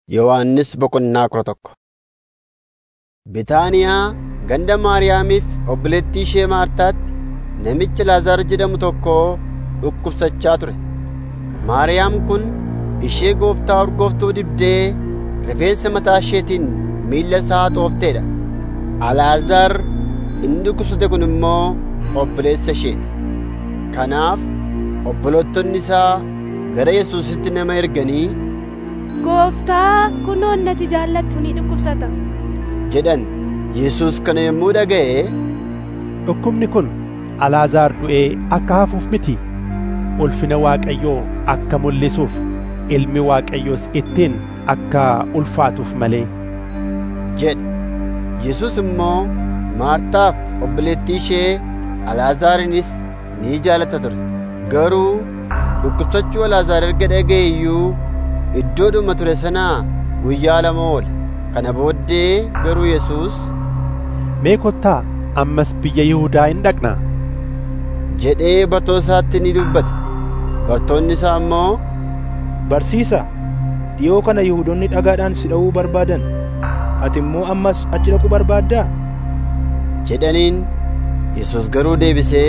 Yohannis boqonnaa kudha tokko. Bitaaniyaa ganda Maariyaamiif obboleettii ishee Maartaatti namichi Laazaar jedhamu tokko dhukkubsachaa ture. Maariyaam kun ishee gooftaa urgooftuu dibdee rifeensa mataa isheetiin miilla isaa xooftee dha. Alaazaar inni dhukkubsate kun immoo obboleessa isheeti. Kanaaf obbolottonni isaa gara Yesuusitti nama erganii Gooftaa kunoo nati jaallattu ni dhukkubsata. jedhan. Yesuus kana yommuu dhaga'e Dhukkubni kun Alaazaar du'ee akka hafuuf miti. Ulfina Waaqayyoo akka mul'isuuf ilmi Waaqayyoos ittiin akka ulfaatuuf malee. jedhe. Yesuus immoo Maartaaf obboleettii ishee Alaazaarinis ni jaallata ture. Garuu dhukkubsachuu Alaazaar erga dhaga'e iyyuu iddoodhuma ture sanaa guyyaa lama oole. Kana booddee garuu Yesuus Mee kottaa ammas biyya Yihuudaa hin dhaqnaa? jedhee bartoota isaatti ni dubbate. Bartoonni isaa immoo Barsiisaa, dhiyoo kana Yihuudoonni dhagaadhaan si dha'uu barbaadan. Ati immoo ammas achi dhaquu barbaaddaa? jedhaniin Yesuus garuu deebisee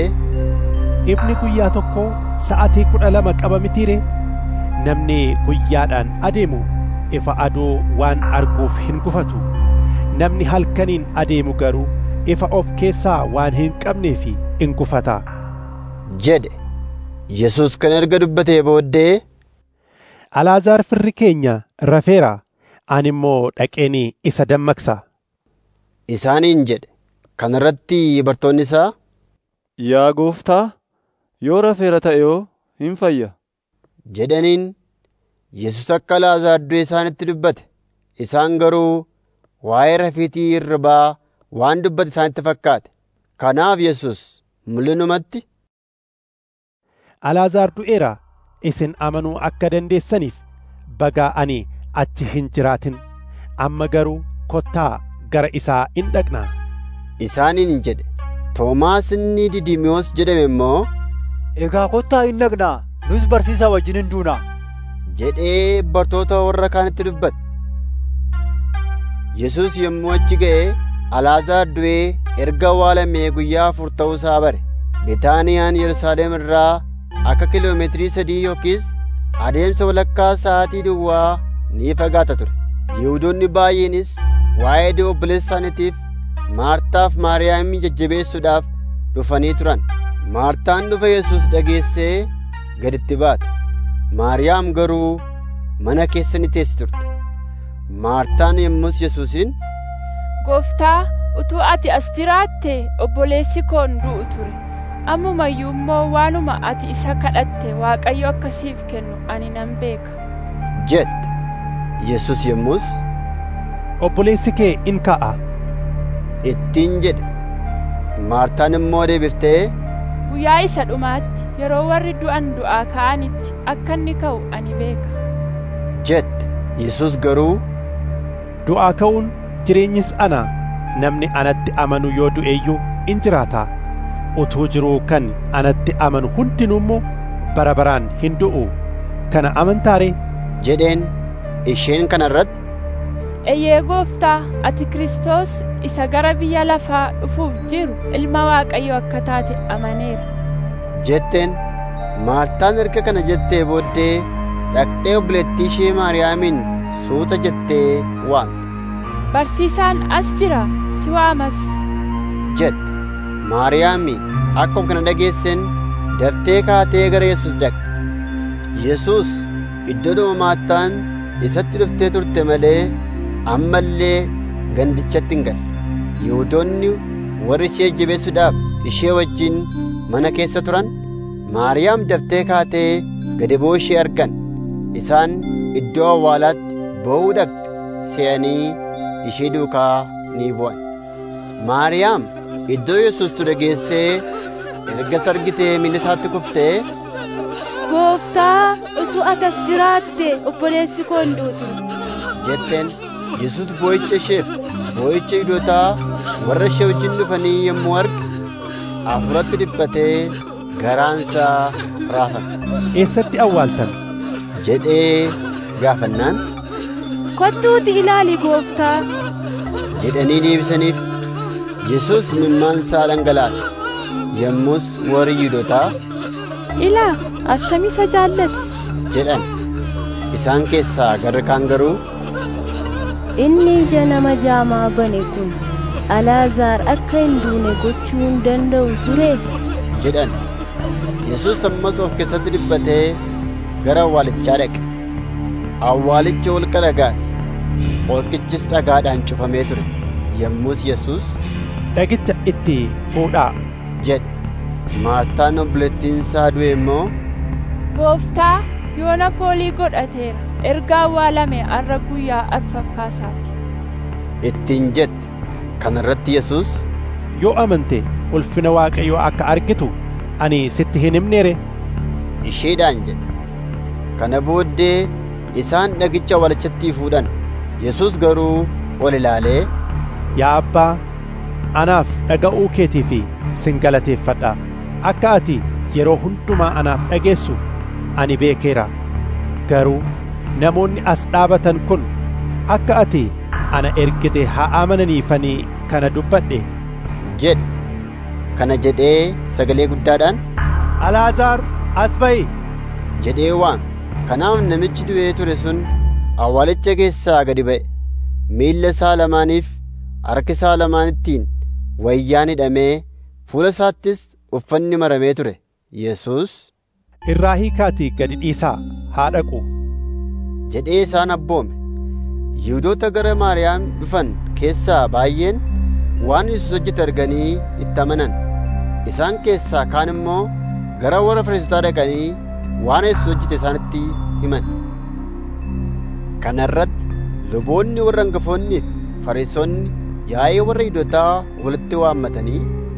Ifni guyyaa tokkoo sa'atii kudha lama qaba mitiiree? Namni guyyaadhaan adeemu ifa aduu waan arguuf hin gufatu. Namni halkaniin adeemu garuu ifa of keessaa waan hin qabneef in gufata. jedhe. Yesuus kana erga dubbatee booddee Alaazaar firri keenya rafeera. Ani immoo dhaqeen isa dammaqsa. isaaniin jedhe. Kana irratti bartoonni isaa Yaa gooftaa, yoo rafeera ta'e yoo hin fayya. jedhaniin Yesuus akka Alaazaar du'e isaanitti dubbate. Isaan garuu waa'ee rafiitii hirribaa waan dubbate isaanitti fakkaate. Kanaaf Yesuus mul'inumatti Alaazaar du'eera. Isin amanuu akka dandeessaniif bagaa ani achi hin jiraatin. Amma garuu kottaa gara isaa in dhaqnaa. isaaniin jedhe. Toomaas inni Didimiyoos jedhame immoo Egaa kottaa hin dhaqnaa, nus barsiisaa wajjin hin duunaa. jedhee bartoota warra kaanitti dubbate. Yesuus yommuu achi ga'e Alaazaar du'ee erga awwaalamee guyyaa afur ta'uu isaa bare. Bitaaniyaan Yerusaalem irraa akka kiloomeetirii sadii yookiis adeemsa walakkaa sa'aatii duwwaa ni fagaata ture. Yihuudoonni baay'eenis waa'ee du'a obboleessa isaaniitiif Maartaaf Maariyaamii jajjabeessuudhaaf dhufanii turan. Maartaan dhufa Yesuus dhageessee gaditti baate. Maariyaam garuu mana keessa ni teessi turte. Maartaan yommus Yesuusiin Gooftaa utuu ati as jiraatte obboleessi koo hin du'u ture. Ammumayyuu immoo waanuma ati isa kadhatte Waaqayyo akka siif kennu ani nan beeka. jette. Yesuus yommus Obboleessi kee in ka'a. ittiin jedhe. Maartaan immoo deebiftee Guyyaa isa dhumaatti yeroo warri du'an du'aa ka'anitti akka inni ka'u ani beeka. jette. Yesuus garuu Du'aa ka'uun jireenyis ana. Namni anatti amanu yoo du'e iyyuu in jiraata. Utuu jiruu kan anatti amanu hundinuu immoo bara baraan hin du'u. Kana amantaaree? jedheen isheen kana irratti Eeyyee gooftaa ati Kiristoos isa gara biyya lafaa dhufuuf jiru ilma Waaqayyo akka taate amaneera. jetteen Maartaan erga kana jettee booddee dhaqxee obboleettii ishee Maariyaamiin suuta jettee waamte. Barsiisaan as jira si waamas. jette. Maariyaami akkuma kana dhageessen daftee kaatee gara Yesuus dhaqxe. Yesuus iddoodhuma Maartaan isatti dhuftee turte malee amma illee gandichatti hin galle. Yihuudoonni warri ishee jabeessuudhaaf ishee wajjin mana keessa turan Maariyaam daftee kaatee gadi bu'uu ishee argan. Isaan iddoo awwaalaatti boo'uu dhaqxe se'anii ishee duukaa ni bu'an. Maariyaam iddoo Yesuus ture geessee ergas argitee miilla isaatti kuftee Gooftaa utuu ati as jiraatte obboleessi koo hin du'u ture. jetteen Yesuus boo'icha isheef boo'icha Yihuudootaa warra ishee wajjin dhufanii yommuu arge hafuuratti dhiphatee garaansaa raafame Eessatti awwaaltan? jedhee gaafannaan kottuuti ilaali gooftaa jedhanii deebisaniif Yesuus mimmaansaa dhangalaase yommus warri Yihuudootaa ilaa attami isa jaallate jedhan isaan keessaa garri kaan garuu Inni ija nama jaamaa bane kun Alaazaar akka hin duune gochuu hin danda'u ture. jedhan Yesuus ammas of keessatti dhiphatee gara awwaalichaa dhaqe awwaalichi holqa dhagaati holqichis dhagaadhaan cufamee ture yommus Yesuus dhagicha itti fuudhaa jedhe Maartaan obboleettiin isaa du'e immoo gooftaa yoona foolii godhateera erga awwaalame arra guyyaa arfaffaasaati ittiin jette kana irratti Yesuus yoo amante ulfina waaqayyoo akka argitu ani sitti hin himneere isheedhaan jedhe kana booddee isaan dhagicha awwaalichatti fuudhan Yesuus garuu ol ilaalee yaa abbaa anaaf dhaga'uu keetii fi sin galateeffadha akka ati yeroo hundumaa anaaf dhageessu ani beekeera garuu namoonni as dhaabatan kun akka ati ana ergite haa amananiifanii kana dubbadhe jedhe kana jedhee sagalee guddaadhaan alaazaar as ba'i jedhee waame kanaaf namichi du'ee ture sun awwaalicha keessaa gadi ba'e miilla isaa lamaaniif harka isaa lamaanittiin wayyaan hidhamee fuula isaattis uffanni maramee ture Yesuus irraa hiikaatii gadi dhiisaa haa dhaqu jedhee isaan abboome Yihuudoota gara Maariyaam dhufan keessaa baay'een waan Yesuus hojjete arganii itti amanan isaan keessaa kaan immoo gara warra Fariisotaa dhaqanii waan Yesuus hojjete isaanitti himan kana irratti luboonni warra hangafoonnii fi Fariisonni yaa'ee warra Yihuudootaa walitti waammatanii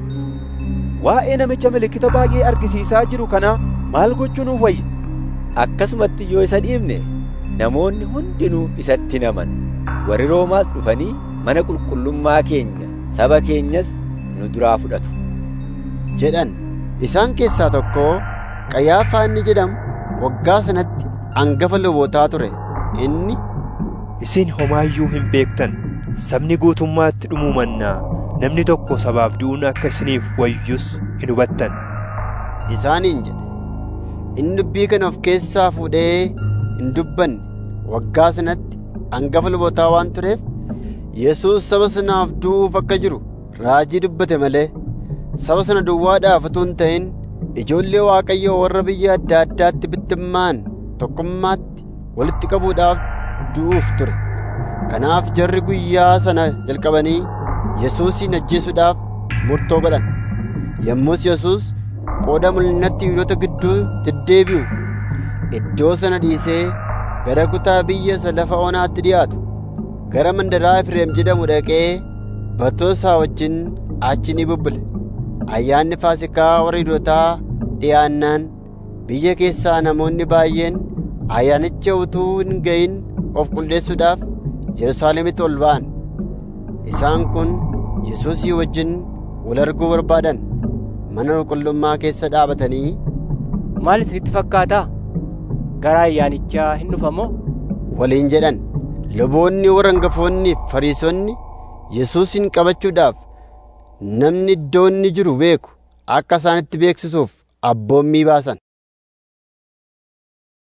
waa'ee namicha milikkita baay'ee argisiisaa jiru kanaa maal gochuu nuuf wayya akkasumatti yoo isa dhiibne namoonni hundinuu isatti naman warri roomaas dhufanii mana qulqullummaa keenya saba keenyas nu duraa fudhatu jedhan isaan keessaa tokko Qayyaafaa inni jedhamu waggaa sanatti hangafa lubootaa ture inni Isin homaayyuu hin beektan sabni guutummaatti dhumuu mannaa namni tokko sabaaf du'uun akka isiniif wayyus hin hubattan isaaniin jedhe inni dubbii kana of keessaa fuudhee hin dubbanne waggaa sanatti hangafa lubootaa waan tureef Yesuus saba sanaaf du'uuf akka jiru raajii dubbate malee saba sana duwwaadhaaf utuu hin ta'in ijoollee Waaqayyoo warra biyya adda addaatti bittimmaan tokkummaatti walitti qabuudhaaf du'uuf ture kanaaf jarri guyyaa sana jalqabanii Yesuusin ajjeesuudhaaf murtoo godhan yommus Yesuus qooda mul'inatti Yihuudoota gidduu deddeebi'u iddoo sana dhiisee gara kutaa biyya isa lafa onaatti dhiyaatu gara mandaraa Efreem jedhamu dhaqee bartoota isaa wajjin achi ni bubbule ayyaanni faasikaa warra Yihuudootaa dhiyaannaan biyya keessaa namoonni baay'een ayyaanicha utuu hin ga'in of qulleessuudhaaf Yerusaalemitti ol ba'an isaan kun Yesuusii wajjin wal arguu barbaadan mana qulqullummaa keessa dhaabatanii maal isinitti fakkaataa gara ayyaanichaa hin dhufamoo waliin jedhan luboonni warra hangafoonnii fi fariisonni Yesuusin qabachuudhaaf namni iddoo inni jiru beeku akka isaanitti beeksisuuf abboommii baasan